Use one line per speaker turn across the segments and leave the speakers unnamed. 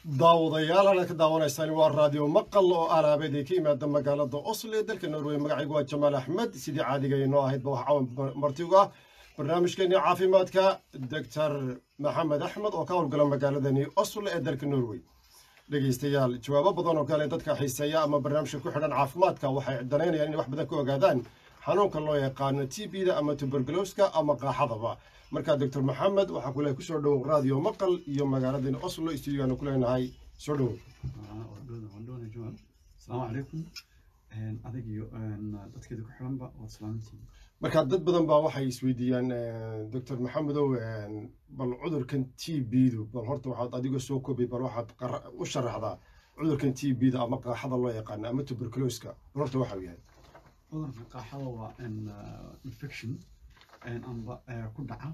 daawadayaal halkaad ka daawanaysaan waa raadiyo maqal oo alaabeed ay ka yimaada magaalada oslo ee dalka norway magacaygu waa jamaal axmed sidii caadiga inoo ahaydba wax cawan martigu ah barnaamijkeennii caafimaadka doctor maxamed axmed oo ka howlgala magaaladani oslo ee dalka norway dhegeystayaal jawaabo badan oo kale dadka xiiseeya ama barnaamijka ku xidhan caafimaadka waxay danaynayaan inay wax badan ka ogaadaan xanuunka loo yaqaano t b da ama tuberculoska ama qaaxadaba markaa doctor maxamed waxaa kule kusoo dhowow radio maqal iyo magaaladani oslo stuudigaanu ku leenahay soo dhowow
asalaamu calaykum adag iyo dadkeeda ku xiranba waad salaamantihiin
markaa dad badan baa waxay isweydiiyaan doctor maxamedow bal cudurkan t b du bal horta waxaad adigoo soo koobay bal waxaad u sharaxdaa cudurkan t b da ama qaaxada loo yaqaano ama tuberculoska bal horta waxau yahay
cudurka qaaxada waa infection amba ku dhaca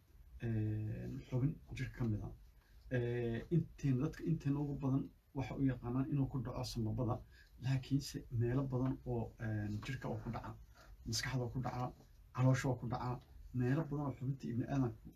xubin jirka ka mid a inteen dadka inteen ugu badan waxa u yaqaanaan inuu ku dhaco samabada laakiinse meelo badan oo jirka oo ku dhaca maskaxda ku dhaca caloosha oo ku dhaca meelo badan oo xubinta ibni aadanku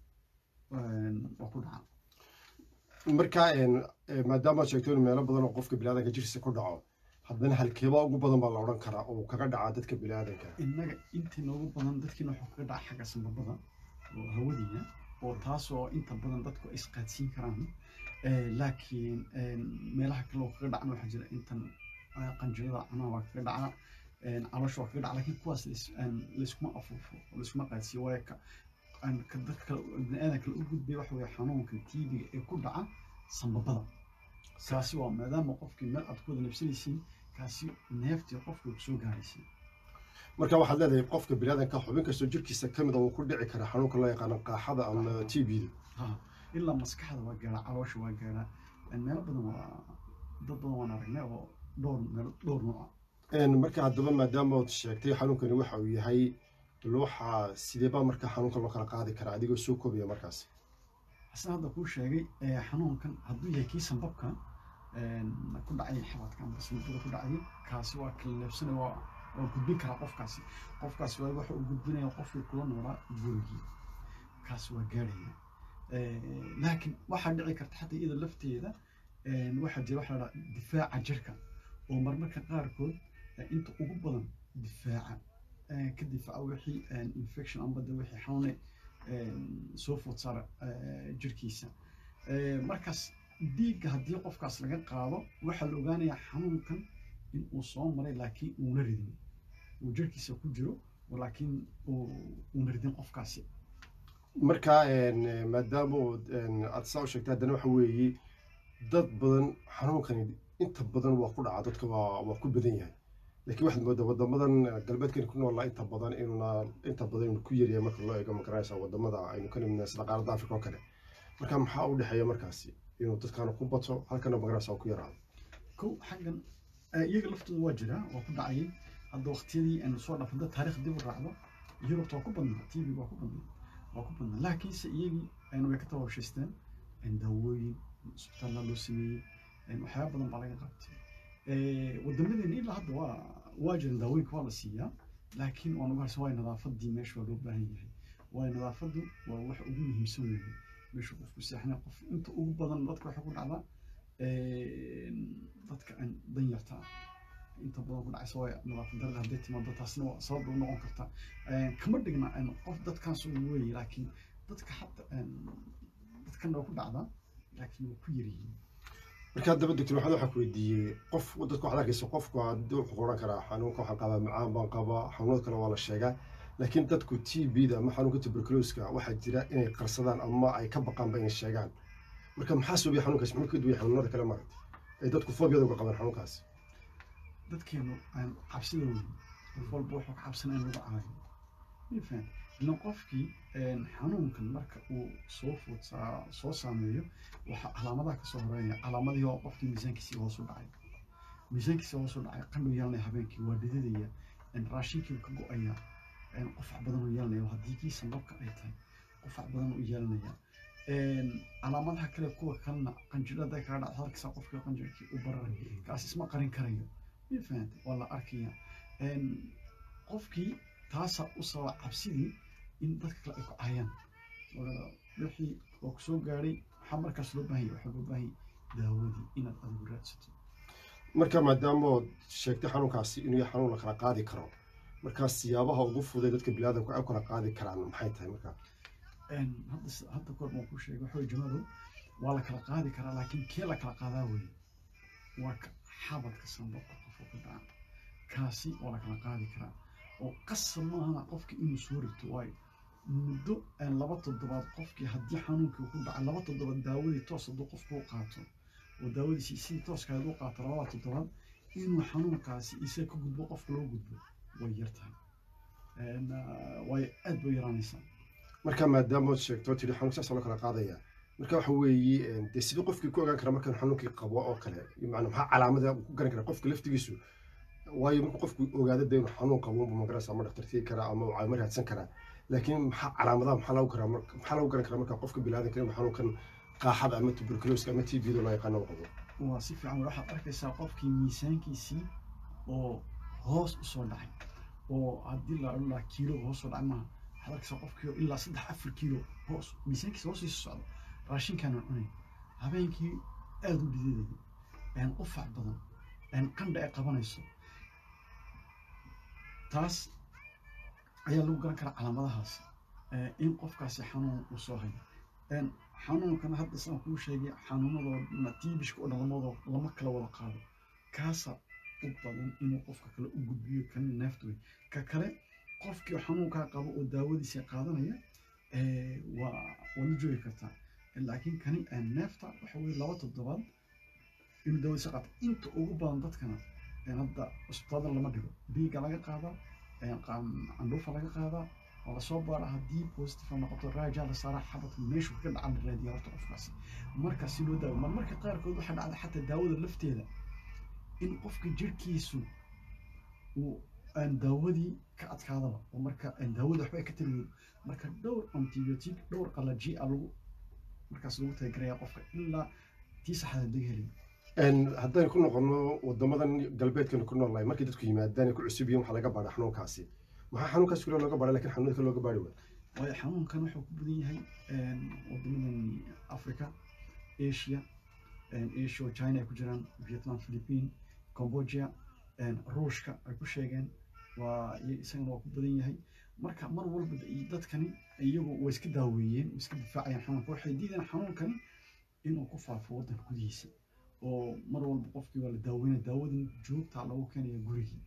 oo ku dhaca
markaa maadaama aad sheegto in meelo badan oo qofka biniaadanka jirkiisa ku dhaco haddana halkeeba ugu badan baa la odhan karaa oo kaga dhacaa dadka biniaadanka
innaga intii noogu badan dadkiina wuxuu kaga dhaca xagga sambabada oo hawadiina oo taasoo inta badan dadku ay isqaadsiin karaan laakiin meelaha kale oo kaga dhacan waxaa jira intan qanjirada canaha waa kaga dhaca caloosha waa kaga dhaca laakiin kuwaas layskuma afuufo layskuma qaadsiiyo waayo ka dadka kale biniaadan kale u gudbay waxa weye xanuunka tiibiga ee ku dhaca sambabada kaasi waa maadaama qofkii meel aad ku wada nafsanaysiin kaasi neeftii qofka ku soo gaaraysa
marka waxaad leedahay qofka biniaadanka xubin kastoo jirkiisa ka mid a uu ku dhici karaa xanuunka loo yaqaano qaaxada ama t b da
ilaa maskaxda waa gaadhaa caloosha waa gaadhaa meelo badan waa dad badan waan aragnay oo dhowr meel dhowr nooca
marka haddaba maadaama ood sheegtay xanuunkani waxa uu yahay waxaa sideebaa marka xanuunka loo kala qaadi karaa adigoo soo koobaya markaas
asna hadda kuu sheegay xanuunkan hadduu yahay kii sambabka ku dhacay xabadka amba sambabada ku dhacay kaasi waa kala leebsanay waa waa gudbin karaa qofkaasi qofkaasi waa waxa uu gudbinaya qofkii kula noolaa gurigii kaasi waa gaadhaya laakiin waxaa dhici karta xataa iyada lafteeda waxaa jira waxa la dhaha difaaca jirka oo marmarka qaarkood inta ugu badan difaaca ka difaaca wixii infection amba de wixii xanuune soo food saara jirkiisa markaas dhiigga haddii qofkaas laga qaado waxaa la ogaanayaa xanuunkan in uu soo maray laakiin uuna ridin uu jirkiisa ku jiro laakiin uuna ridin qofkaasi
marka maadaama aad saa u sheegtay haddana waxa weeye dad badan xanuunkani inta badan waa ku dhaca dadka waa waa ku badan yahay laakiin waxaad moodaa wadamadan galbeedkani ku noolaa inta badan inuuna inta badan inuu ku yaryahay marka loo eego magaranaysa wadamada aynu ka nimidna sida qaaradda africa oo kale marka maxaa u dhexeeya markaasi inuu dadkaana ku bato halkana magaranaysa ku yaraado
kow xaggan iyaga laftooda waa jiraa waa ku dhacayay hadda waqtiyadii aynu soo dhafada taariikh dib u raacdo yurubta waa ku badnaa tv waa ku badnaa waa ku badnaa laakiinse iyagii way ka tababshaysteen daawooyin isbitaalla loo sameeyey waxyaaba badan baa laga qabtay wadamadeena ilaa hadda waa waa jiran daawooyinka waa la siiyaa laakiin waan uga harsan waayo nadaafadii meesha waa loo baahan yahay waayo nadaafaddu waa wax ugu muhiimsan weeye meesha qofku seexnay qof inta ugu badan dadka waxay ku dhacdaa dadka aan danyarta inta badan ku dhacaysa waayo nadaafad darada hadday timaado taasna waa sabab u noqon karta kama dhigna qof dadkaas weeye laakiin dadka hata dadkan waa ku dhacdaa laakiin waa ku yaryihiin
marka haddaba doctor maxamed waxaa ku weydiiyey qof dadku waxaad arkaysa qofku haddii wuxuu oran karaa xanuunka waxaan qabaa macaan baan qabaa xanuunada kale waa la sheegaa laakiin dadku t b da ama xanuunka tuberculoska waxaa jira inay qarsadaan ama ay ka baqaanba inay sheegaan marka maxaa sababaya xanuunkaas muxuu ka duwaya xanuunada kale maaragta ay dadku foobiyada uga qabaan xanuunkaas
dadkeenu aan cabsida weyn qof walba wuxuu ka cabsan in lagu caayo mifan ilan qofkii xanuunkan marka uu soo food soo saameeyo waxaa calaamadaha kasoo horeynaya calaamadii oo qofkii miisaankiisii hoos u dhacay miisaankiisii hoos u dhacay qandhuu yeelanaya habeenkii waa dhididaya raashinkii ka go-aya qufac badan uu yeelanaya haddii kii sambabka ay tahay qufac badan uu yeelanaya calaamadaha kale kuwa kalena qanjirada kaga dhacda halkiisa qofkii qanjirkii u bararay kaas isma qarin karayo ma fahantay waa la arkaya qofkii taasaa u sababa cabsidii in dadka kale ay ku caayaan wixii oo kusoo gaadhay maxaa markaas loo baahanya waxaa loo baahanya daawadii inaad adigu raadsato
marka maadaama sheegtay xanuunkaasi inuu yahay xanuun la kala qaadi karo markaa siyaabaha ugu fuday dadka biniaadamku ay u kala qaadi karaan maxay tahay markaa
Een, hadda s- hadda kor baan kuu sheegay waxaa jamaalow waa la kala qaadi karaa laakiin kee la kala qaadaa weye waa ka xabadka sanbabka qofka ku dhaca kaasi waa la kala qaadi karaa oo qasab maahana qofka inuu soo rigto waayo muddo een, laba toddobaad qofkii haddii xanuunkii ku dhacay laba toddobaad daawadii toos hadduu qofku u qaato oo daawadiisi sidii tooska ahayd u qaato labada toddobaad inuu xanuunkaasi isaga ka gudbo qofka loo gudbo way yar tahay Een, ah, waayo aad bay yaraanaysaa
marka maadaama ood sheegto tidhi xanuun saas loo kala qaadaya marka waxa weeye dee sidii qofkii ku ogaan kara markaan xanuunkii qabo oo kale macnaa maxaa calaamada uu ku garan kara qofka laftigiisu waayo markuu qofku ogaado dee inuu xanuun qabo ma magarasa ama dhakhtartii karaa ama caawimo raadsan karaa laakiin maxaa calaamadaha maxaa lagu karaa marka maxaa lagu garan karaa marka qofka bilaadanka inuu xanuunkan qaaxada ama tuberculoska ama t b da loo yaqaano uu qabo
waa si fiican waxaad arkaysaa qofkii miisaankiisii oo hoos u soo dhacay oo haddii la odhan lahaa kiilo hoos soo dhacay maaha waxaad arkaysaa qofkii oo ilaa saddex afar kiilo hoos miisaankiisa hoos iisu socda raashinkaana cunay habeenkii aada u dhididayo een qufac badan een qandha ay qabanayso taas ayaa lagu garan karaa calaamadahaas ee, in qofkaasi xanuun uu soo hayo een xanuunkan hadda saan kuu sheegay xanuunadoo tiibishka oo dhalamadoo lama kala wada qaado kaasa u badan inuu qofka kale u gudbiyo kan neefta wey ka kale qofkii xanuunkaa qabo oo daawadiisa qaadanaya ee, waa waad la joogi kartaa laakiin kani ee, neefta waxa weye laba toddobaad inuu daawadiisa qaato inta ugu badan dadkana ee, hadda cusbitaalada lama dhigo dhiigga laga qaadaa ee, qaan- candhuufa laga qaadaa waa lasoo baara haddii positive ay noqoto raajaa la saaraa xabadka meeshu ka dhaca la raadiya horta qofkaasi marka si loo daawo mar marka qaarkood waxaa dhacda xataa daawada lafteeda in qofka jirhkiisu uu aan daawadii ka adkaadaba oo marka aan daawada waxba ay ka taliyo marka dhowr antibiotic dhowr qalaji a lagu markaas lagu talagaraya qofka ilaa tii saxda laga helayo
Een, haddaynu ku noqono wadamadan galbeedkanu ku noolnahay markay dadku yimaadaan ay ku cusub yihiin waxaa laga baadha xanuunkaasi maxaa xanuunkaas kule looga baadha lakin xanuunka looga baadhi waay
waayo xanuunkan wuxuu ku badan yahay een, wadamadan africa asia een, asia oo china ay ku jiraan vietnam philippine cambodia een, ruushka ay ku sheegeen waa iyo isagana waa ku badan yahay marka mar walba i- dadkani iyagu way iska daaweeyeen way iska difaacayaan xanuunka waxay diideen xanuunkani inuu ku faafo waddanka gudihiisa oo mar walba qofkii waa la daaweynaya daawadan joogtaa lagu keenaya gurigii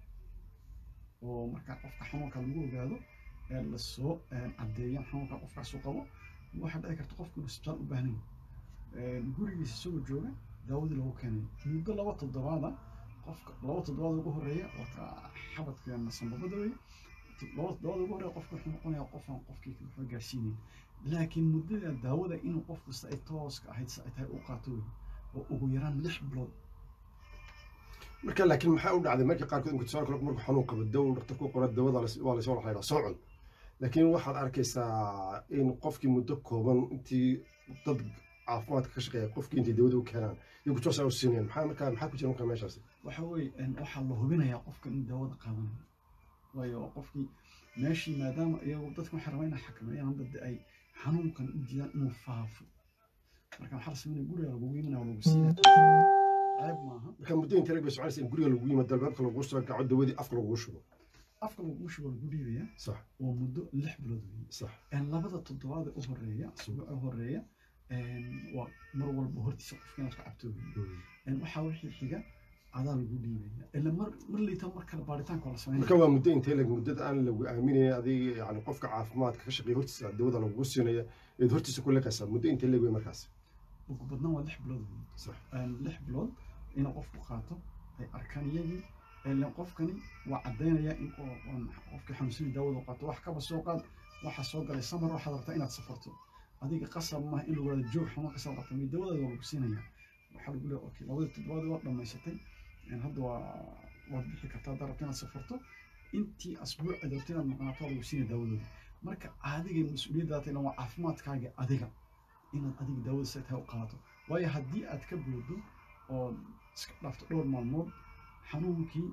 oo marka qofka xanuunka lagu ogaado ee lasoo caddeeyan xanuunka qofkaas uu qabo waxaa dhici karta qofku inuu isbitaal u baahnayn gurigiisa isagoo jooga daawadii lagu keenay muddo laba toddobaada qofka laba toddobaad ugu horeeya waa xabadka sanbabada wey laba toddobaad ugu horeeya qofka wuxuu noqonayaa qofaan qofkii waxba gaarsiinayn laakiin muddada daawada inuu qofku si ay tooska ahayd si ay tahay u qaato wey oo ugu yaraan lix bilood
marka laakiin maxaa u dhacday markii qaarkood inka tusaale kale markuu xanuun qabo dawo dhakhtarku qora dawada waa lasoo laxaydhaa soo cun laakiin waxaad arkaysaa in qofkii muddo kooban intii dad caafimaadka ka shaqeeya qofkii intay dawada u keenaan iyo kutoosaa u siinayaan maxaa markaa maxaa ku jira markaa meeshaasi
waxa weeye waxaa la hubinayaa qofka in daawada qaadanayo waayo qofkii meeshii maadaama iyagu dadka waxay rabaa inay xakameeyaan dad ay xanuunkan u diidaan inuu faafo marka waxaa la sameynaya guriga lagugu yimanaya lagu siinaya ceeb maaha
marka muddo intee lag bay soconaysa in guriga lagu yimaado albaabka lagu soo gaco dawadii afka lagu shubo
afka lagu shubo lagu dhiibaya
sax
oo muddo lix bilood weeye
sax
labada toddobaad ee u horeeya asbuuca u horeeya waa mar walba hortiisa qofka inaad ka cabto weeye waxaa wixii xiga adaa lagu dhiibaya ila mar mar liita mar kale baaritaanka waa la sameynaya
marka waa muddo intee lag muddada aan lagu aaminaya adiga yani qofka caafimaadka ka shaqeeya hortiisa dawada lagugu siinaya eed hortiisa ku liqaysaa muddo intee lag wey markaas
ugu badnaan waa lix bilood weeye
sax
lix bilood inuu qofku qaato ay arkaan iyagii ilan qofkani waa caddaynaya in qofkii xanuunsadii daawada u qaato wax kaba soo qaad waxaa soo galay samar waxaad rabtaa inaad safarto adiga qasab maaha in lagu wada joog xanuun kasoo qabta mi dawadaada waa lagu siinaya waxaa lagu leeya okay labadii toddobaad waa dhammaysatay hadda waa waad bixi kartaa haddaad rabta inaad safarto intii asbuuc aad rabta inaad maqnaato waa lagu siinaya daawadooda marka adiga mas-uuliyaddaata ilan waa caafimaadkaaga adiga inaad adiga daawada say tahay u qaadato waayo haddii aad ka boodo oo iska dhaafto dhowr maalmood xanuunkii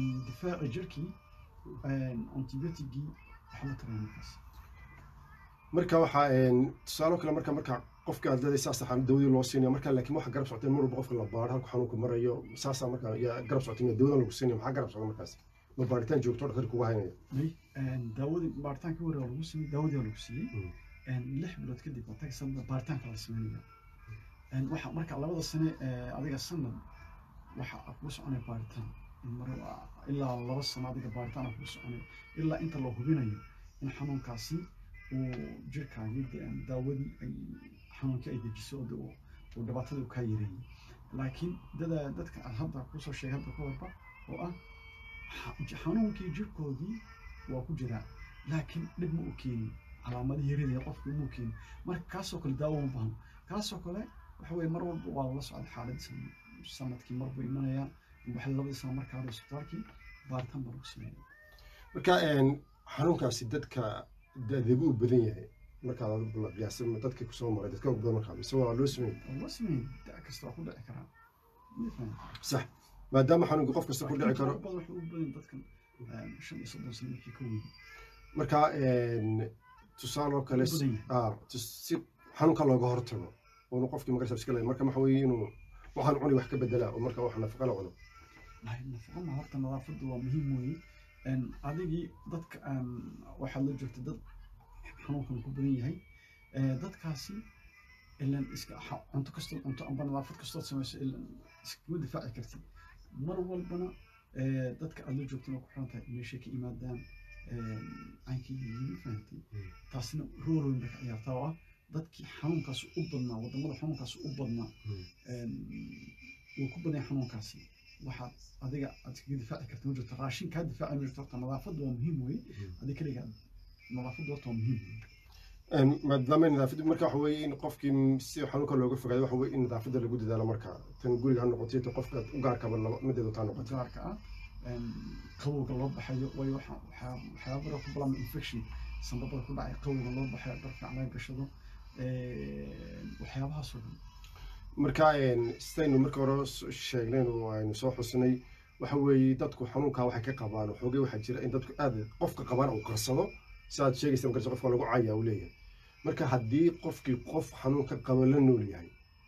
difaaci jirkii antibiotigii waxaa la taraya markaas
marka waxaa een, tusaalo kale marka marka qofka aad leedahay saas xanuun dawadii loo siinaya marka laakiin waxa garab socotay mar walba qofka la baaro halku xanuunku marayo saasaa marka yaa garab socotay miya dawadan lagu siinaya maxaa garab socda markaas ma baaritaan joogto dhaktar kugu haynaya
may daawadii baaritaankii hore waa lagu siiyey daawadii waa lagu siiyey
Mm.
lix bilood kadib waa tagi sanada baaritaanka la sameynaya waxa marka labada sane ee, adiga sanad waxa kuu soconaya baaritaan mar ilaa laba sano adiga baaritaan kuu soconaya ilaa inta la hubinayo in xanuunkaasi uu jirkaagii de- daawadii ay xanuunkii ay dejiso oo de uu uu dhibaatadii kaa yareeyey laakiin dada dadka aan hadda kusoo sheegay hadda ka warba oo ah xa- xanuunkii jirkoodii waa ku jiraa laakiin dhib ma u keenin calaamadihii yaradaya qofka uma keenin marka kaasoo kale daawo uma baahno kaasoo kale waxa weye mar walba waa lala socda xaaladiisa sanadkii mar buu imanayaa waxay labadii sano markaa hore isbitaalkii baaritaan baa lagu sameeya
marka een, xanuunkaasi dadka da-deebu u badan yahay markaad adigu la qiyaasa dadka kusoo maray dadka ugu badan markaa mise waa loo sameeyey
oo loo sameeyey da kasta waa ku dhici karaa ma fahmi
sax maadaama xanuunka qof kasta ku dhici karo
badan waxay u badan dadkan een, shan iyo soddon sano wixii ka weyn
marka een, tusaaloo kale
u badan yahay
ah, tus- si xanuunka looga hortago oonu qofkii magarsa iska leeyahay marka waxa weeye inuu waxaan cuni wax ka bedelaa oo marka wax nafaqa la cuno
Ay, nafaqo ma horta nadaafaddu waa muhiim weeye Een, adigii dadka aan waxaad la joogta dad xanuunkan ku badan yahay Ee, dadkaasi ilan iska xa- cunto kastoo cunto amba nadaafad kastood samayso ilan iskama difaaci kartid mar walbana ee, dadka aad la joogtana ku xiran tahay meeshay ka imaadaan caynkii yihiin fahantay
Mm.
taasina rool weyn bay ka ciyaartaa oo ah dadkii xanuunkaasi u badnaa wadamada xanuunkaasi u badnaa
Mm.
een, wuu ku badan yahay xanuunkaasi waxaad adiga aad iskaga difaaci karta ma jirto raashin kaa difaaci ma jirto horta nadaafaddu waa muhiim weye adiga keliga nadaafaddu horta waa muhiim weye
Een, maadaama nadaafaddu marka waxa weeye in qofkii si xanuunka looga fogaado waxa weeye in nadaafadda lagu dadaalo marka tan guriga ha noqoto iyo tan qofka u gaarkaba laba mideedu taa noqoto
gaarka ah een, qabowga loo baxayo waayo waxa waxaa waxyaabara ku bilaabma infection sanbabada ku dhacay qabowga loo baxayo dhar fiican laga gashado een, waxyaabahaas oo dhan
marka een, sidaynu marka hore s- sheegneen oo aynu soo xusnay waxa weeye dadku xanuunka waxay ka qabaan xoogay waxaa jira in dadku aad qofka qabaan uu qarsado sidaad sheegaysa markaas qofka lagu caayaa uu leeyahay marka haddii qofkii qof xanuunka qaba la nool yahay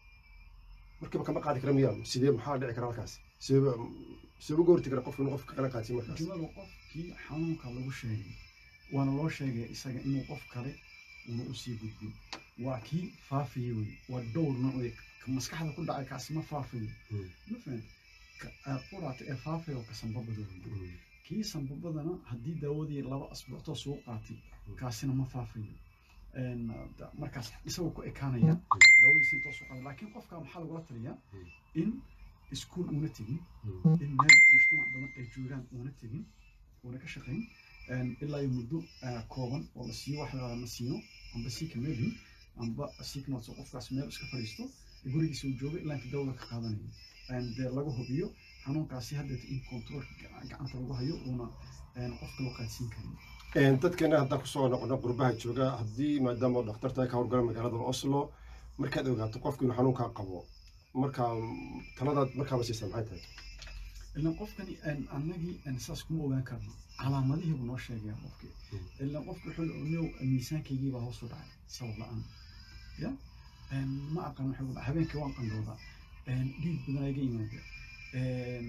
markaba kama qaadi kara miyaa sidee maxaa dhici kara halkaas sidee sidee uga horti kara qofka inuu qofka kala qaadsiin markaas
jumladu qofkii xanuunka lagu sheegay waana loo sheegay isaga inuu qof kale una usii gudbin waa kii faafayey wey waa dhowr nooc wey ka maskaxda ku dhacay kaasi ma faafayo
Mm.
ma fahamta ka aa quraata ee faafaya oo ka sanbabada wey kii sanbabadana haddii daawadii laba asbuuctoo suu qaatay kaasina ma faafayo Een, da- markaas isagoo ku ekaanaya daawadiisa intoo soo qaada laakiin qofka maxaa lagula taliyaa
Mm.
in iskuul uuna tegin
Mm.
in meel mujtamac badan ay joogaan uuna tegin uuna ka shaqayn een, ilaa iyo muddo ah, kooban oo la siiyo wax la siino amba siika meelin amba siiknots oo qofkaas meel iska fadhiisto gurigiisa uu joogo ilaa inta dawada ka qaadanayo Een, dee laga hubiyo xanuunkaasi haddeeta in controlka ga- gacanta lagu hayo uuna een, qofka loo qaadsiin karin
Een, dadkeena haddaan kusoo noqono qurbaha jooga haddii maadaama uu dhakhtarta ay ka howlgala magaalada oslo markaad ogaato qofku inuu xanuunkaa qabo markaa taladaad markaaba siisa maxay tahay
ilan qofkani een, annagii een, saas kuma ogaan karno calaamadihii buu noo sheegaya qofkii
Mm.
ilan qofki wuxuu le "Oneyow, miisaankaygii baa hoos u dhacay sabab la-aan ya Een, ma aqaan waxay ku dhacay habeenkii waan qandhoodaa Een, dhiig badan iga yimaada Een,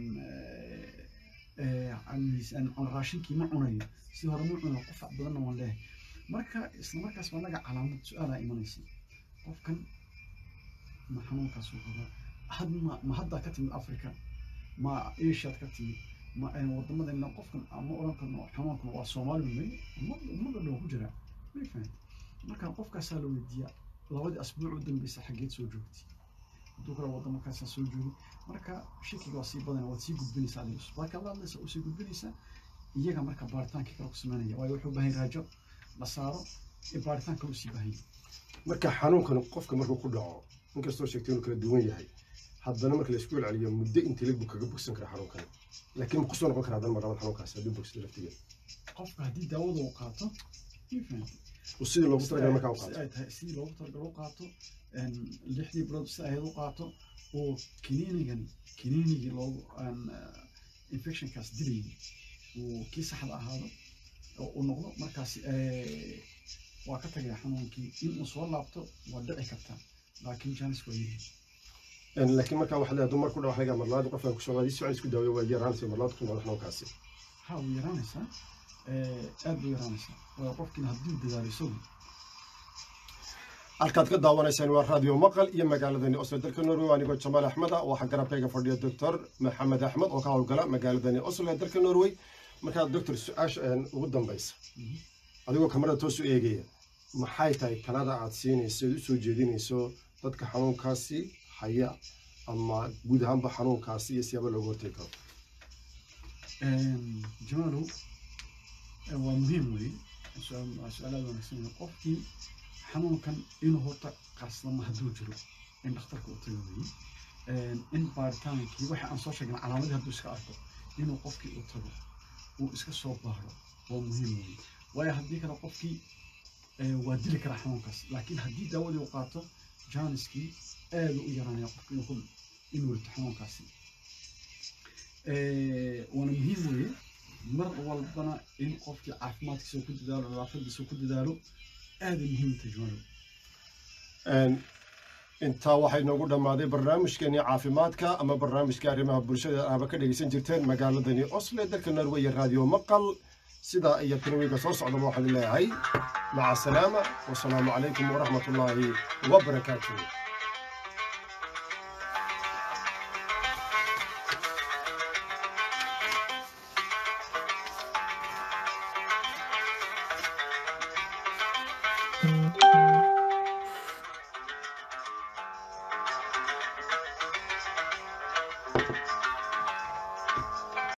ee, ee, aan miisaan aan raashinkii ma cunayo si hore ma cunayo qufac badanna waan leeyahay marka isla markaas baa naga calaamad su-aalaa imanaysa qofkan ma xanuunkaas uu qabaa had ma ma haddaa ka timid africa ma asiaad ka timid ma een, wadamadeena qofkan ama oran karno xanuunkan waa soomaali may ummadda dhan ku jiraa may fahanta marka qofkaasaa la weydiiyaa labadii asbuuc u dambeysa xaggeed soo joogtay hadduu kale wadamo kaasaa soo joogay marka shakiga waa sii badanaya waad sii gudbinaysaa adiga usbaaka la hadlaysa usii gudbinaysaa iyaga marka baaritaankii kale ku sameynaya waayo wuxuu u baahan yahay raajo la saaro ee baaritaan kale usii baahan yahay
marka xanuunkan qofka markuu ku dhaco inkastoo sheegtay inuu kala duwan yahay haddana marka la isku celceliyo muddo intii lag buu kaga bogsan kara xanuunkan laakiin ma kusoo noqon karaa haddana marlabad xanuunkaas hadduu bogsado laftigeeda
qofka haddii daawada uu qaato ma fahantay
uu sidii loogu talagalay markaa u
si
qaato
ay tahay sidii loogu talagalay u qaato een, lixdii bilood si ahayd u qaato oo kiniinigani kiniinigii loogu aan, eh, infectionkaas dilayay uu kii saxda ahaado oo uu noqdo markaasi eh, waa ka tagaya xanuunkii in uu soo laabto waa dhici kartaa laakiin janis waa yihi
laakiin markaa waxaa leedahay dumar ku dhaw aniga marlaadi qofkan kusoo qaadi si isku daawayo waa yaraanaysa marlaad ku nool xanuunkaasi
ha way yaraanaysaa aad bay yaraanaysaa waayo qofkiina haddii dadaalo isagu
halkaad ka daawanaysaan waa raadiyo maqal iyo magaaladani oslo dalka norway anigoo jamaal axmeda waxaa garabkayga fadhiya doctor maxamed axmed oo ka howlgala magaaladani oslo ee dalka norway markaa doctor su-aasha ugu dambaysa adigoo kamarada toos u eegaya maxay tahay talada aad siinayso eed usoo jeedinayso dadka xanuunkaasi haya ama guud ahaanba xanuunkaasi iyo siyaaba looga hortegi karo
jamaalow waa muhiim weye su-aalaad wanaagsan weye qofkii xanuunkan inuu horta qarsadama hadduu jiro in dhakhtarka u tago weye in baaritaankii waxa aan soo sheegna calaamadii hadduu iska arko inuu qofkii u tago uu iska soo baaro waa muhiim weye waayo haddii kale qofkii waa dili karaa xanuunkaas laakiin haddii daawadii uu qaato janiskii aada u yaraanaya qofka inuu inuu rito xanuunkaasi waana muhiim weye mar walbana in qofkii caafimaadkiisa ku dadaalo nadaafadiisa ku dadaalo aaday muhiim u tajmaalo
intaa waxay noogu dhammaaday barnaamijkeenii caafimaadka ama barnaamijkii arrimaha bulshada aaba ka dhegeysan jirteen magaaladani oslo dalka norway iyo raadiyo maqal sidaa iyo tanwiga soo socdaba waxaan leeyahay maca asalaama wasalaamu calaykum waraxmat ullaahi wabarakaatuh
thank you